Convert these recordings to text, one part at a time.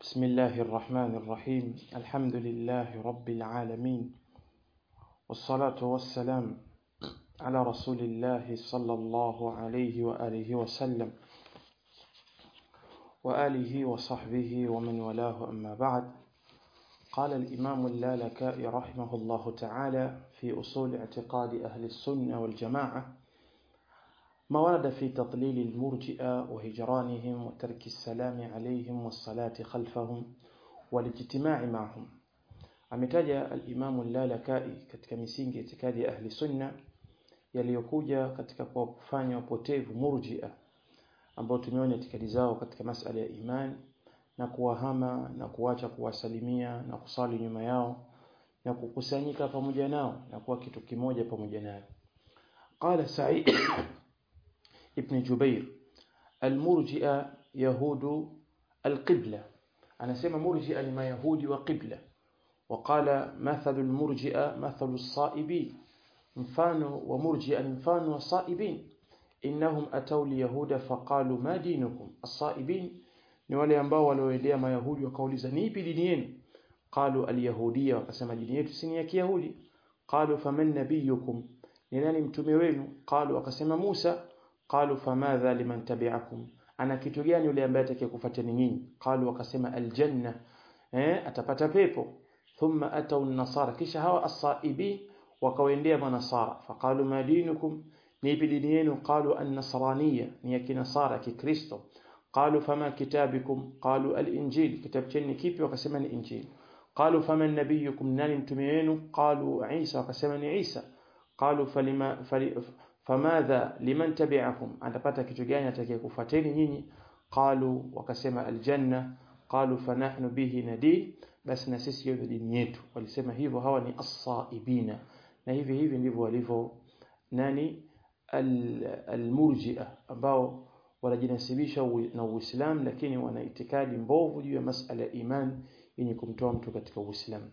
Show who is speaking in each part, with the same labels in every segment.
Speaker 1: بسم الله الرحمن الرحيم الحمد لله رب العالمين والصلاة والسلام على رسول الله صلى الله عليه وآله وسلم وآله وصحبه ومن والاه أما بعد قال الإمام اللالكائي رحمه الله تعالى في أصول اعتقاد أهل السنة والجماعة ما ورد في تضليل المرجئة وهجرانهم وترك السلام عليهم والصلاة خلفهم والاجتماع معهم ametaja al-Imam al-Lalakai katika misingi ya itikadi ya ahli sunna yaliyokuja katika kufanya upotevu murji'a ambao tumeona itikadi zao katika masala ya iman na kuwahama na kuacha kuwasalimia na kusali nyuma yao na kukusanyika pamoja nao na kuwa kitu kimoja pamoja nao qala Sa'id ibn Jubair al-murji'a yahudu al-qibla anasema murji'a ni mayahudi wa qibla وقال مثل المرجئة مثل الصائبين mfano wa murji'a ni mfano wa saibin innahum atau liyahuda faqalu ma dinukum as-saibin ni wale ambao walioendea mayahudi wakauliza ni ipi dini yenu qalu al-yahudiyya wakasema dini yetu si ya kiyahudi qalu faman nabiyukum ni nani mtume wenu qalu wakasema Musa qalu famadha liman tabi'akum ana kitu gani yule ambaye atakayekufuateni nyinyi qalu wakasema aljanna eh atapata pepo thumma atau an-nasara kisha hawa as-saibin wakawaendea manasara faqalu ma dinukum ni ipi dini yenu qalu an-nasraniyya ni ya kinasara kikristo qalu fama kitabikum qalu al-injil kitabu cheni kipi wakasema ni injil qalu fama nabiyukum nani mtume wenu qalu isa wakasema ni isa qalu falima famadha liman tabi'akum atapata kitu gani atakayekufuateni nyinyi qalu wakasema aljanna qalu fanahnu bihi nadin basi na sisi hiyo dini yetu walisema hivyo hawa ni as-saibina na hivi hivi ndivyo walivyo nani al-murji'a ambao wanajinasibisha na Uislamu lakini wana itikadi mbovu juu ya masala ya iman yenye kumtoa mtu katika Uislamu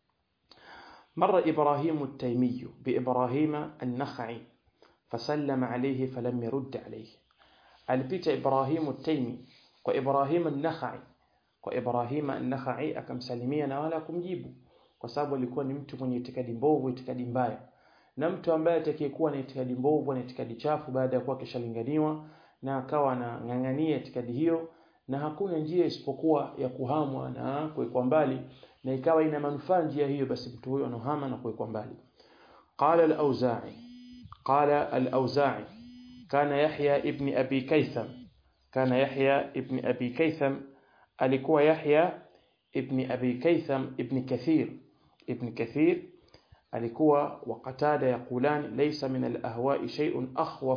Speaker 1: مر إبراهيم التيمي بإبراهيم النخعي فسلم عليه فلم يرد عليه alipita Ibrahim at-Taymi kwa Ibrahim an-Nakhai kwa Ibrahim an-Nakhai akamsalimia na wala kumjibu kwa sababu alikuwa ni mtu mwenye itikadi mbovu itikadi mbaya na mtu ambaye atakayekuwa na itikadi mbovu na itikadi chafu baada ya kuwa kishalinganiwa na akawa anang'ang'ania itikadi hiyo na hakuna njia isipokuwa ya kuhamwa na kuwekwa mbali na ikawa ina manufaa njia hiyo basi mtu huyo anohama na kuwekwa mbali qala al-auza'i qala al-auza'i kana yahya ibn abi kaitham kana yahya ibn abi kaitham alikuwa yahya ibn abi kaitham ibn kathir ibn kathir alikuwa waqatada yaqulan laysa min al-ahwa'i shay'un akhwaf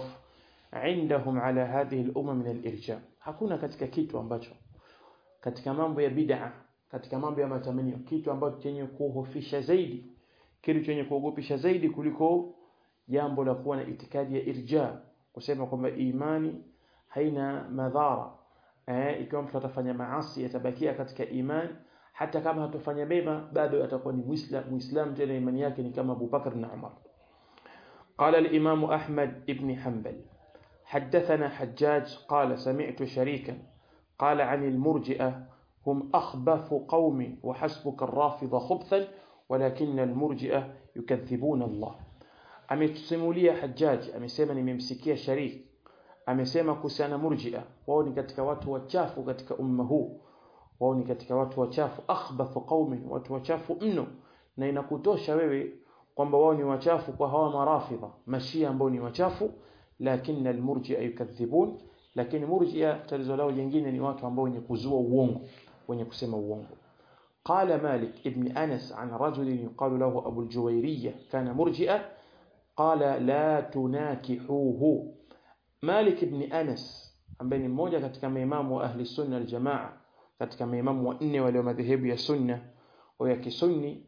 Speaker 1: عندهم على هذه الأمة من الإرجاء hakuna katika kitu ambacho katika mambo ya bid'a katika mambo ya matamanio kitu ambacho chenye kuhofisha zaidi kitu chenye kuogopesha zaidi kuliko jambo la kuwa na itikadi ya irja kusema kwamba imani haina madhara eh ikiwa mtu atafanya maasi yatabakia katika imani hata kama hatofanya mema bado atakuwa ni muislam muislam tena imani yake ni kama Abu Bakar na Umar قال الإمام أحمد بن حنبل حدثنا حجاج قال سمعت شريكا قال عن المرجئة هم أخبث قوم وحسبك الرافض خبثا ولكن المرجئة يكذبون الله ametusimulia Hajjaj amesema nimemsikia Sharik amesema kuhusiana murji'a wao ni katika watu wachafu katika umma huu wao ni katika watu wachafu akhbathu qaumin watu wachafu mno na inakutosha wewe kwamba wao ni wachafu kwa hawa marafidha mashia ambao ni wachafu lakini almurji'a yukadhibun lakini murji'a tatizo lao jingine ni watu ambao wenye kuzua uongo wenye kusema uongo قال مالك ابن أنس عن رجل يقال له أبو الجويرية كان مرجئا قال لا تناكحوه مالك ابن أنس ambaye ni mmoja katika maimamu wa ahli sunna aljamaa katika maimamu wanne walio madhehebu ya sunna au ya kisunni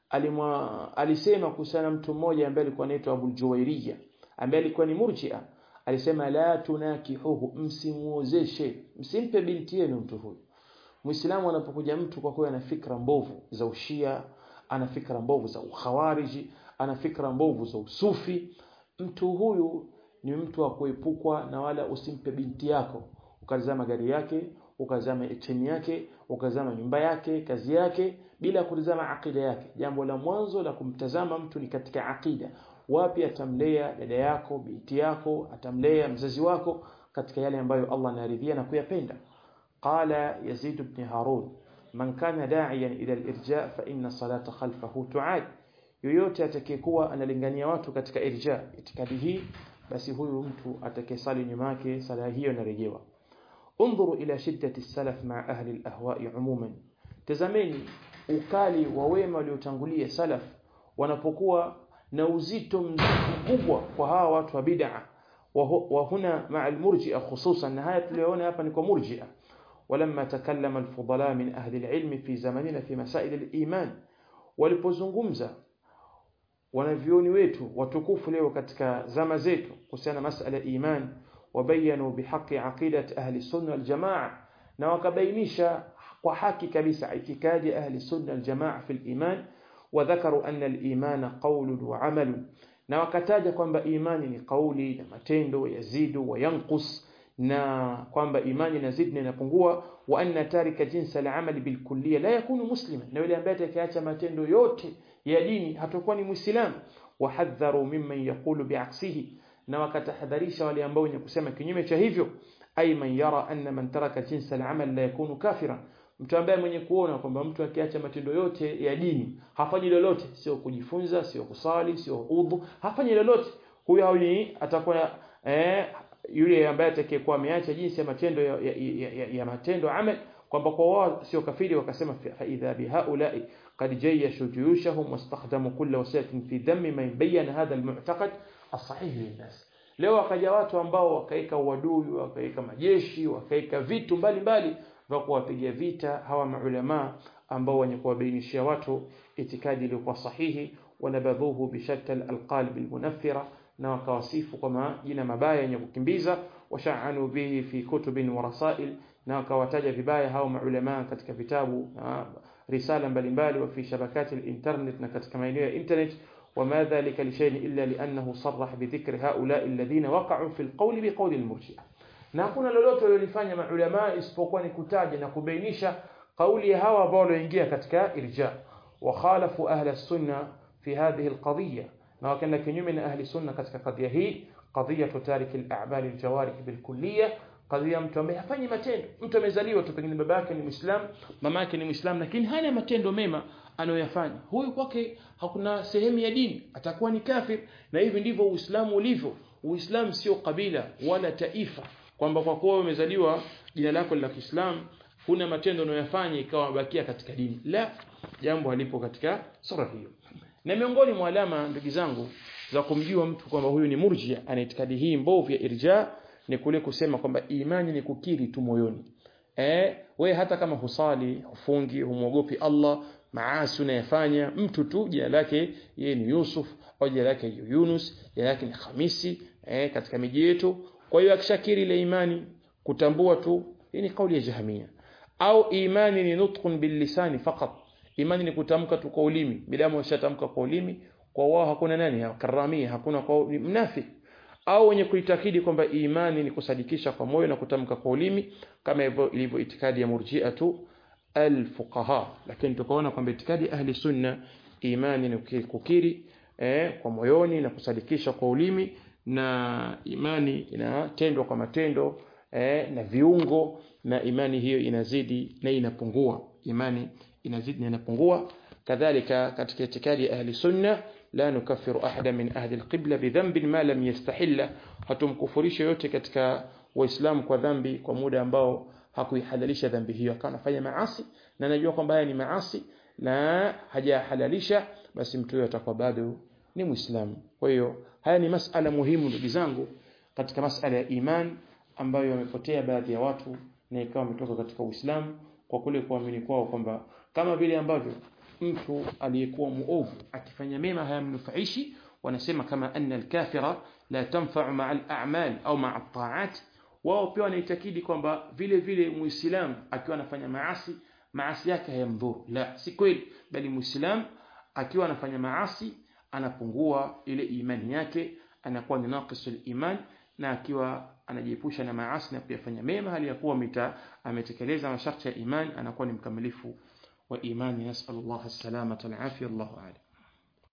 Speaker 1: alisema kuhusiana mtu mmoja ambaye alikuwa anaitwa Abu Juwairiya ambaye alikuwa ni murji'a alisema la tunakihuhu msimuozeshe msimpe binti yenu mtu huyu Muislamu anapokuja mtu kwa kweli ana fikra mbovu za ushia ana fikra mbovu za ukhawariji ana fikra mbovu za usufi mtu huyu ni mtu wa kuepukwa na wala usimpe binti yako ukalizama gari yake ukazama cheni yake ukazama nyumba yake kazi yake bila kutazama akida yake jambo la mwanzo la kumtazama mtu ni katika akida wapi atamlea dada yako binti yako atamlea mzazi wako katika yale ambayo Allah anaridhia na kuyapenda qala yazid ibn harun man kana da'iyan ila al-irja fa inna salata khalfahu tu'ad yoyote atakayekuwa analingania watu katika irja itikadi hii basi huyu mtu atakayesali nyuma yake sala hiyo inarejewa انظروا إلى شدة السلف مع أهل الأهواء عموما tazameni ukali wa wema waliotangulia salaf wanapokuwa na uzito mkubwa kwa hawa watu wa bid'a wa huna ma'a al-murji'a khususan na haya tuliyoona hapa ni kwa murji'a ولما تكلم الفضلاء من أهل العلم في زمننا في مسائل الإيمان walipozungumza wanavyoni wetu watukufu leo katika zama zetu kuhusiana masala iman wabayanu bihaqi aqidati ahli sunna wal jamaa na wakabainisha kwa haki kabisa itikadi ahli sunna wal jamaa fi iman وذكروا أن الإيمان قول وعمل na wakataja kwamba imani ni kauli na matendo yazidu wa yanqus na kwamba imani inazidi na inapungua wa anna tarika jinsa al-amali bil kulliyya la yakunu musliman na yule ambaye atakayeacha matendo yote ya dini hatakuwa ni muislamu wahadharu mimman yaqulu biaksihi na wakatahadharisha wale ambao wenye kusema kinyume cha hivyo ay man yara anna man taraka jinsa al-amal la yakunu kafira mtu ambaye mwenye kuona kwamba mtu akiacha matendo yote ya dini hafanyi lolote sio kujifunza sio kusali sio udhu hafanyi lolote huyo hawi atakuwa eh, yule ambaye atakayekuwa ameacha jinsi ya matendo ya, ya, ya, ya, ya matendo amal kwamba kwa wao sio kafiri wakasema fa idha bihaulai qad jayyashu juyushahum wastakhdamu kulla wasilatin fi dhammi man bayyana hadha almu'taqad as-sahih linnas leo wakaja watu ambao wakaika uadui wakaika majeshi wakaika vitu mbalimbali vya kuwapiga vita hawa maulama ambao wenye kuwabainishia watu itikadi iliyokuwa sahihi wanabadhuhu bishatta alqalb almunaffira na wakawasifu kwa majina mabaya yenye kukimbiza washaanu bihi fi kutubin wa rasail na wakawataja vibaya hao maulama katika vitabu na risala mbalimbali wa fi shabakati internet na katika maeneo ya internet وما ذلك لشيء إلا لأنه صرح بذكر هؤلاء الذين وقعوا في القول بقول المرجئة na hakuna lolote walilofanya maulama isipokuwa ni kutaja na kubainisha kauli ya hawa ambao walioingia katika irja wa khalafu ahli sunna fi hadhihi alqadhiya na wakaenda kinyume na ahli sunna katika kadhia hii qadhiya tarik al-a'mal al-jawarih bilkulliyah kadhia mtu ambaye hafanyi matendo mtu amezaliwa tu pengine baba yake ni muislam mama yake ni muislam lakini hana matendo mema anayoyafanya huyu kwake hakuna sehemu ya dini atakuwa ni kafir na hivi ndivyo uislamu ulivyo uislamu sio kabila wala taifa kwamba kwa kuwa umezaliwa jina lako la Kiislamu huna matendo unayofanya ikawa bakia katika dini la jambo halipo katika sura hiyo na miongoni mwa alama ndugu zangu za kumjua mtu kwamba huyu ni murjia ana itikadi hii mbovu ya irja ni kule kusema kwamba imani ni kukiri tu moyoni eh we hata kama husali hufungi humwogopi Allah maasi unayafanya mtu tu jina lake yeye ni Yusuf au jina lake Yunus jina lake ni Hamisi eh katika miji yetu kwa hiyo akishakiri ile imani kutambua tu hii ni kauli ya jahamia au imani ni nutqun bil lisani faqat imani ni kutamka tu kwa ulimi bila mshatamka kwa ulimi kwa wao hakuna nani karamia hakuna kwa mnafiki au wenye kuitakidi kwamba imani ni kusadikisha kwa moyo na kutamka kwa ulimi kama hivyo ilivyo itikadi ya murji'a tu alfuqaha lakini tukaona kwamba itikadi ahli sunna imani ni kukiri eh, kwa moyoni na kusadikisha kwa ulimi na imani inatendwa kwa matendo eh, na viungo na imani hiyo inazidi na inapungua imani inazidi na inapungua kadhalika katika itikadi ya ahli sunna la nukaffiru ahada min ahli alqibla bidhanbin ma lam yastahilla hatumkufurisha yote katika waislamu kwa dhambi kwa muda ambao hakuihalalisha dhambi hiyo akawa anafanya maasi na anajua kwamba haya ni maasi na hajahalalisha basi mtu huyo atakuwa bado ni muislamu kwa hiyo haya ni masala muhimu ndugu zangu katika masala ya iman ambayo yamepotea baadhi ya watu na ikawa wametoka katika Uislamu kwa kule kuamini kwao kwamba kama vile ambavyo mtu aliyekuwa muovu akifanya mema hayamnufaishi wanasema kama anna alkafira la tanfa'u ma'a al-a'mal au ma'a at-ta'at wao pia wanaitakidi kwamba vile vile muislamu akiwa anafanya maasi maasi yake hayamdhuru la si kweli bali muislamu akiwa anafanya maasi anapungua ile imani yake anakuwa ni naqisul iman na akiwa anajiepusha na maasi na kuyafanya mema hali ya kuwa mita ametekeleza masharti ya imani anakuwa ni mkamilifu wa imani nasallallahu alaihi wasallam Allahu a'lam